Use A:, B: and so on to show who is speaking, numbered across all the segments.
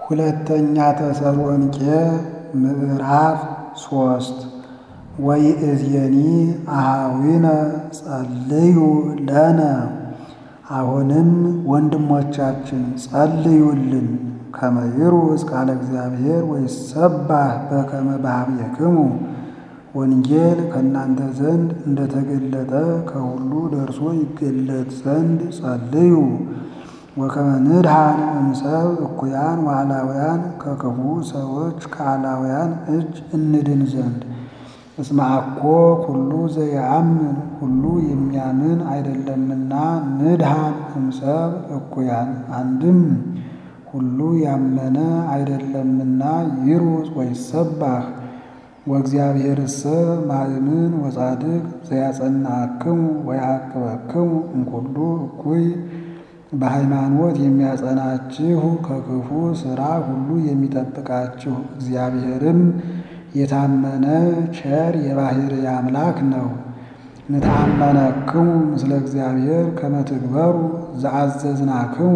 A: ሁለተኛ ተሰሎንቄ ምዕራፍ ሶስት ወይእዜኒ አኀዊነ ጸልዩ ለነ አሁንም ወንድሞቻችን ጸልዩልን ከመ ይሩጽ ቃለ እግዚአብሔር ወይሰባህ በከመ በኀቤክሙ ወንጌል ከእናንተ ዘንድ እንደተገለጠ ከሁሉ ደርሶ ይገለጥ ዘንድ ጸልዩ። ወከመ ንድኀን እምሰብ እኩያን ወአላውያን ከክፉ ሰዎች ከአላውያን እጅ እንድን ዘንድ እስመ አኮ ኩሉ ዘየአምን ሁሉ የሚያምን አይደለምና ንድኀን እምሰብ እኩያን አንድም ሁሉ ያመነ አይደለምና ይሩጽ ወይሰባህ ወእግዚአብሔርሰ ማእምን ወጻድቅ ዘያጸናዕክሙ ወያዕቅበክሙ እምኩሉ እኩይ በሃይማኖት የሚያጸናችሁ ከክፉ ሥራ ሁሉ የሚጠብቃችሁ እግዚአብሔርም የታመነ ቸር የባሕርይ አምላክ ነው። ንተአመነክሙ ምስለ እግዚአብሔር ከመ ትግበሩ ዘአዘዝናክሙ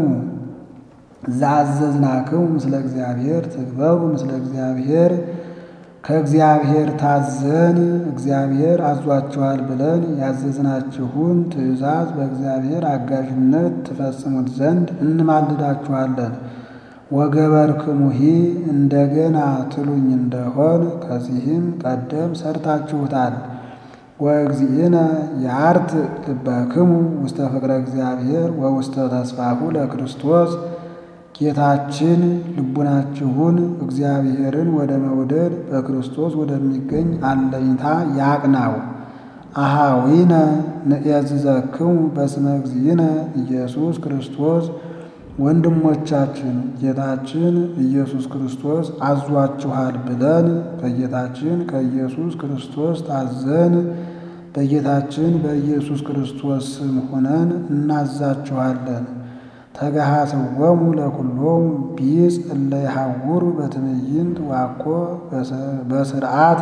A: ዘአዘዝናክሙ ምስለ እግዚአብሔር ትግበሩ ምስለ እግዚአብሔር ከእግዚአብሔር ታዘን እግዚአብሔር አዟችኋል ብለን ያዘዝናችሁን ትእዛዝ በእግዚአብሔር አጋዥነት ትፈጽሙት ዘንድ እንማልዳችኋለን። ወገበርክሙሂ እንደገና ትሉኝ እንደሆን ከዚህም ቀደም ሰርታችሁታል። ወእግዚእነ የአርት ልበክሙ ውስተ ፍቅረ እግዚአብሔር ወውስተ ተስፋሁ ለክርስቶስ ጌታችን ልቡናችሁን እግዚአብሔርን ወደ መውደድ በክርስቶስ ወደሚገኝ አለኝታ ያቅናው። አኀዊነ ንዔዝዘክሙ በስመ እግዚእነ ኢየሱስ ክርስቶስ ወንድሞቻችን ጌታችን ኢየሱስ ክርስቶስ አዟችኋል ብለን ከጌታችን ከኢየሱስ ክርስቶስ ታዘን በጌታችን በኢየሱስ ክርስቶስ ስም ሆነን እናዛችኋለን። ተገሃስወሙ ለኩሎሙ ቢጽ እለ ይሐውሩ በትዕይንት ዋኮ በስርዓት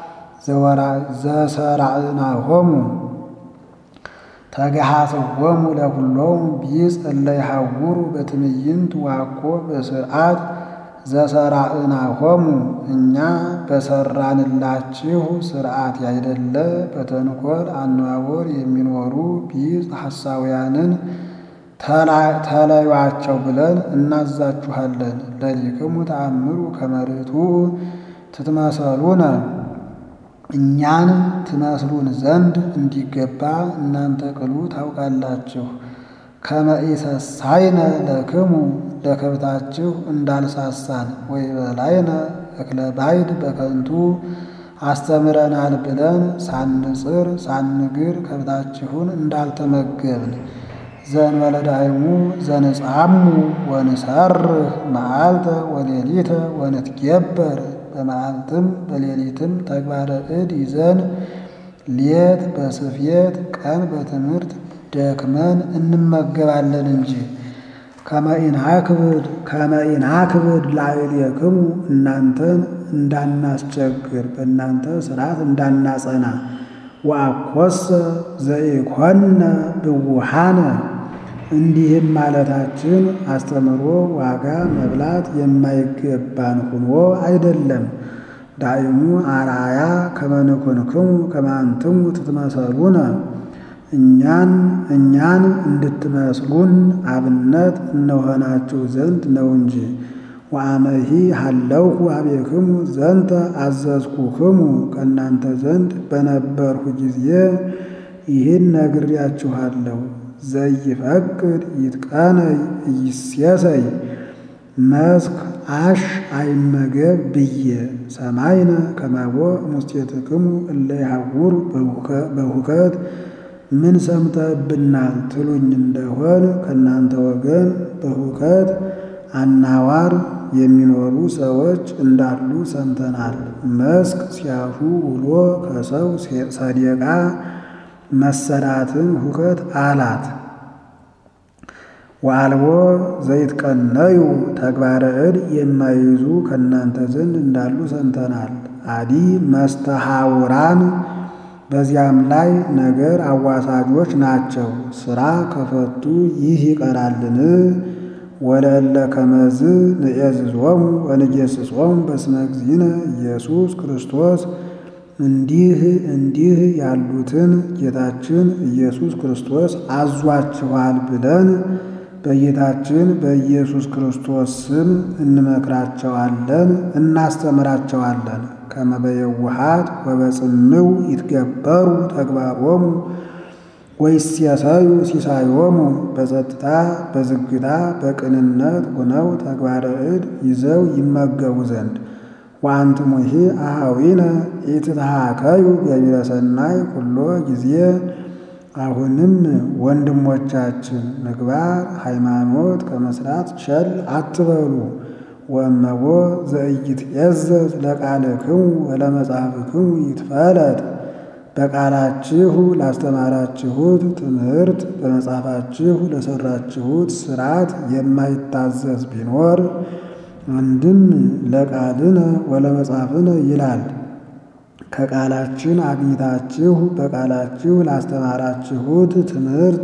A: ዘሰራዕናሆሙ ተገሃስወሙ ለኩሎሙ ቢጽ እለ ይሐውሩ በትዕይንት ዋኮ በስርዓት ዘሰራዕናሆሙ እኛ በሰራንላችሁ ስርዓት ያይደለ በተንኮል አነዋወር የሚኖሩ ቢጽ ሐሳውያንን ተለዩአቸው ብለን እናዛችኋለን። ለሊክሙ ተአምሩ ከመ ርቱዕ ትትመሰሉነ እኛን ትመስሉን ዘንድ እንዲገባ እናንተ ቅሉ ታውቃላችሁ። ከመ ኢሰሳይነ ለክሙ ለከብታችሁ እንዳልሳሳን ወይበላይነ እክለ ባይድ በከንቱ አስተምረናል ብለን ሳንጽር ሳንግር ከብታችሁን እንዳልተመገብን ዘእንበለ ዳይሙ ዘንጻሙ ወንሰርህ መዓልተ ወሌሊተ ወንትጌበር በመዓልትም በሌሊትም ተግባረ እድ ይዘን ሌት በስፌት ቀን በትምህርት ደክመን እንመገባለን እንጂ ከመኢናክብድ ከመኢናክብድ ላዕሌክሙ እናንተን እንዳናስቸግር በእናንተ ሥርዓት እንዳናጸና ወአኰሰ ዘኢኮነ ብውሃነ እንዲህም ማለታችን አስተምሮ ዋጋ መብላት የማይገባን ሁኖ አይደለም። ዳይሙ አርአያ ከመ ንኩንክሙ ከመ አንትሙ ትትመሰሉነ እኛን እኛን እንድትመስሉን አብነት እንሆናችሁ ዘንድ ነው እንጂ። ወአመሂ ሀለውኩ አቤክሙ ዘንተ አዘዝኩክሙ ከእናንተ ዘንድ በነበርሁ ጊዜ ይህን ነግሬያችኋለሁ። ዘይፈቅድ ይትቀነይ ኢይሴሰይ መስክ አሽ አይመገብ ብዬ ሰማይነ ከመቦ እሙስቴትክሙ እለ ይሐውሩ በሁከት ምን ሰምተብናል ትሉኝ እንደሆን ከእናንተ ወገን በሁከት አናዋር የሚኖሩ ሰዎች እንዳሉ ሰምተናል። መስክ ሲያሹ ውሎ ከሰው ሰደቃ መሰዳትን ሁከት አላት። ወአልቦ ዘይትቀነዩ ተግባረ እድ የማይይዙ ከእናንተ ዘንድ እንዳሉ ሰምተናል። አዲ መስተሐውራን በዚያም ላይ ነገር አዋሳጆች ናቸው። ሥራ ከፈቱ ይህ ይቀራልን? ወለእለ ከመዝ ንዔዝዞሙ ወንጌስጾሙ በስመ እግዚእነ ኢየሱስ ክርስቶስ እንዲህ እንዲህ ያሉትን ጌታችን ኢየሱስ ክርስቶስ አዟችኋል ብለን በጌታችን በኢየሱስ ክርስቶስ ስም እንመክራቸዋለን፣ እናስተምራቸዋለን። ከመ በየውሃት ወበጽምው ይትገበሩ ተግባሮሙ ወይሴሰዩ ሲሳዮሙ በጸጥታ በዝግታ በቅንነት ሆነው ተግባረ እድ ይዘው ይመገቡ ዘንድ ወአንትሙሂ አኀዊነ ኢትትሃከዩ ገቢረ ሰናይ ኩሎ ጊዜ አሁንም ወንድሞቻችን ምግባር ሃይማኖት ከመስራት ቸል አትበሉ። ወእመቦ ዘኢይትዔዘዝ ለቃልክሙ ወለመጽሐፍክሙ ይትፈለጥ በቃላችሁ ላስተማራችሁት ትምህርት በመጽሐፋችሁ ለሰራችሁት ሥርዓት የማይታዘዝ ቢኖር አንድም ለቃልነ ወለመጽሐፍነ ይላል። ከቃላችን አግኝታችሁ በቃላችሁ ላስተማራችሁት ትምህርት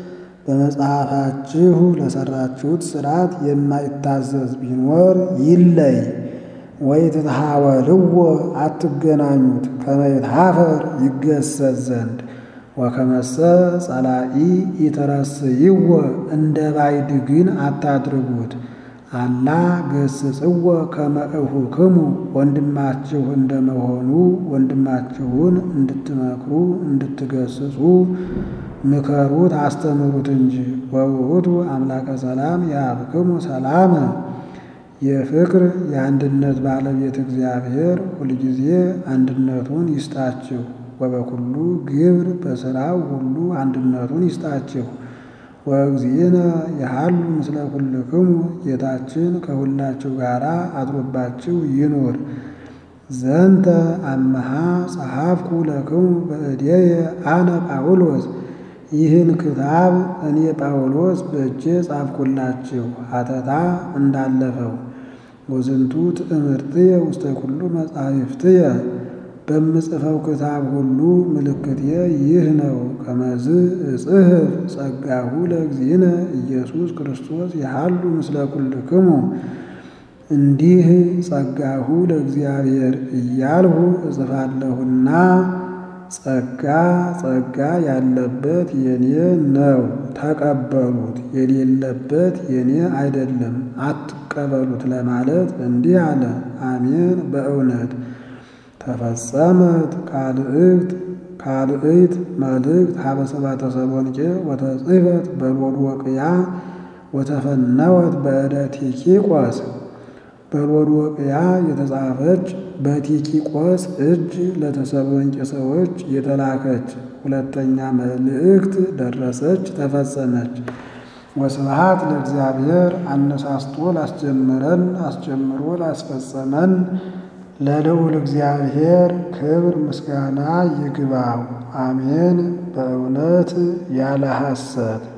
A: በመጽሐፋችሁ ለሰራችሁት ሥርዓት የማይታዘዝ ቢኖር ይለይ። ወኢትትሃወልዎ አትገናኙት ከመ ይትሃፈር ይገሰጽ ዘንድ ወከመሰ ጸላኢ ኢትረስይዎ እንደ ባዕድ ግን አታድርጉት። አላ ገስጽዎ ከመ እኹክሙ ወንድማችሁ እንደመሆኑ ወንድማችሁን እንድትመክሩ እንድትገስጹ ምከሩት፣ አስተምሩት እንጂ። ወውእቱ አምላከ ሰላም ያብክሙ ሰላመ የፍቅር የአንድነት ባለቤት እግዚአብሔር ሁልጊዜ አንድነቱን ይስጣችሁ። ወበኩሉ ግብር በሥራው ሁሉ አንድነቱን ይስጣችሁ። ወእግዚእነ የሃሉ ምስለ ኩልክሙ ጌታችን ከሁላችሁ ጋር አድሮባችሁ ይኑር። ዘንተ አመሃ ጸሐፍኩ ለክሙ በእዴየ አነ ጳውሎስ ይህን ክታብ እኔ ጳውሎስ በእጄ ጻፍኩላችሁ ሐተታ እንዳለፈው። ወዝንቱ ትእምርትየ ውስተ ኩሉ መጻሕፍትየ በምጽፈው ክታብ ሁሉ ምልክቴ ይህ ነው። ከመዝ እጽሕፍ ጸጋሁ ለእግዚእነ ኢየሱስ ክርስቶስ የሃሉ ምስለ ኩልክሙ እንዲህ ጸጋሁ ለእግዚአብሔር እያልሁ እጽፋለሁና ጸጋ ጸጋ ያለበት የኔ ነው፣ ተቀበሉት። የሌለበት የኔ አይደለም፣ አትቀበሉት ለማለት እንዲህ አለ። አሜን። በእውነት ተፈጸመት ካልእክት ካልእት መልእክት ሀበ ሰባተ ተሰሎንቄ ወተጽሕፈት በሎዶቅያ ወተፈነወት በእደ ቲኪቆስ በሎዶቅያ የተጻፈች በቲኪቆስ እጅ ለተሰሎንቄ ሰዎች የተላከች ሁለተኛ መልእክት ደረሰች፣ ተፈጸመች። ወስብሐት ለእግዚአብሔር አነሳስቶ ላስጀመረን አስጀምሮ ላስፈጸመን ለልዑል እግዚአብሔር ክብር ምስጋና ይግባው። አሜን። በእውነት ያለ ሐሰት